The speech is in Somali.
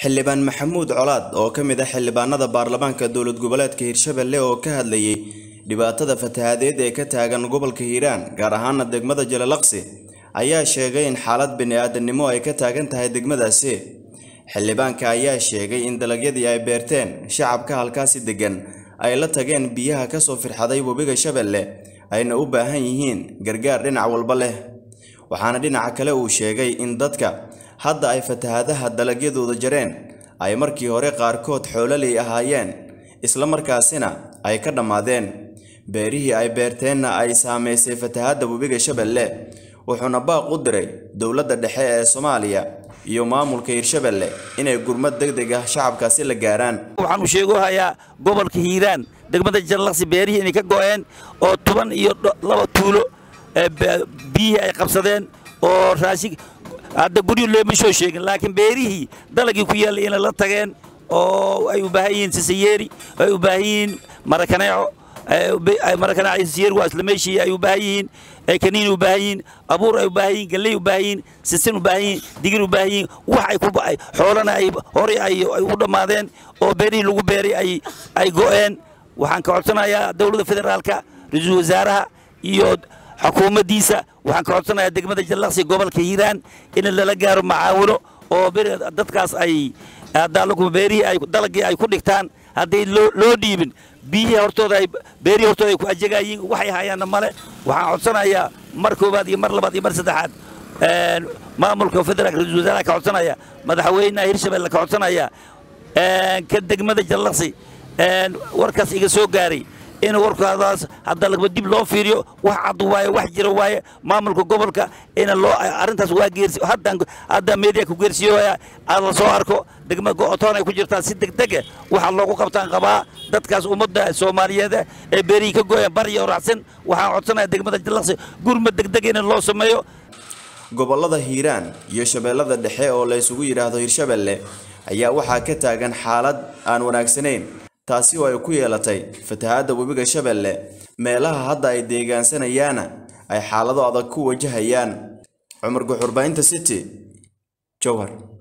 xildhibaan maxamuud colaad oo ka mid ah xildhibaanada baarlamaanka dowlad goboleedka hirshabelle oo ka hadlayay dhibaatada fatahadeed ee ka taagan gobolka hiiraan gaar ahaana degmada jalalaqsi ayaa sheegay in xaalad bini-aadamnimo ay ka taagan tahay degmadaasi xildhibaanka ayaa sheegay in dalagyadii ay beerteen shacabka halkaasi degan ay la tageen biyaha kasoo firxaday webiga shabeelle ayna u baahan yihiin gargaar dhinac walba leh waxaana dhinaca kale uu sheegay in dadka hadda ay fatahadaha dalagyadooda jareen ay markii hore qaarkood xoololey ahaayeen isla markaasina ay ka dhammaadeen beerihii ay beerteenna ay saamaysay fatahadda webiga shabeelle wuxuuna baaq u diray dowladda dhexe ee soomaaliya iyo maamulka hirshabelle inay gurmad deg deg ah shacabkaasi la gaaraan waxaan u sheegohayaa gobolka hiiraan degmada jallaqsi beerihii inay ka go'een oo toban iyo laba tuulo biyihii ay qabsadeen oo raashin hadda guryo looma soo sheegin laakiin beerihii dalagii ku yaallay inay la tageen oo ay u baahan yihiin sisayeeri ay u baahan yihiin marakaneeco marakaneeco sisayeeri waa isla meeshii ay u baahan yihiin kaniin u baahan yihiin abuur ay u baahan yihiin galley u baahan yihiin sisin u baahan yihiin digir u baahan yihiin wax ay ku ba'ay xoolana ay horey ay u dhammaadeen oo beerihii lagu beeray ay ay go'een waxaan ka codsanayaa dowladda federaalka ra-iisul wasaaraha iyo xukuumaddiisa waxaan ka codsanayaa degmada jallaqsi gobolka hiiraan in lala gaaro macaawino oo dadkaas ay beerihii ay dalagii ay ku dhigtaan hadday loo dhiibin biyihii hortooda ay beerihii hortooda ay ku ajegayiin waxay hayaanna male waxaan codsanayaa mar koowaad iyo mar labaad iyo mar saddexaad maamulka federaalka ra-isul wasaaraha ka codsanaya madaxweynaha hirshabelle ka codsanaya ka degmada jallaqsi warkaas iga soo gaaray in warkaadaas hadda lagba dib loo fiiriyo wax cad waaye wax jira waaye maamulka gobolka in loo arrintaas waa geersi haddan hadda media ku geersiyoya aad la soo arko degmada go'otoon ay ku jirtaa si degdege waxaa loogu qabtaan qabaa dadkaas ummadda soomaaliyeed ee beerihii ka gooyaan bari iyo raacsan waxaan codsanaya degmada jallaqsi gurmad degdeg in loo sameeyo gobollada hiiraan iyo shabeellada dhexe oo la isugu yidhaahdo hirshabelle ayaa waxaa ka taagan xaalad aan wanaagsanayn taasi oo ay ku yeelatay fatahadda webiga shabeelle meelaha hadda ay deegaansanayaana ay xaalado adag ku wajahayaan cumar guxurbaynta city jowhar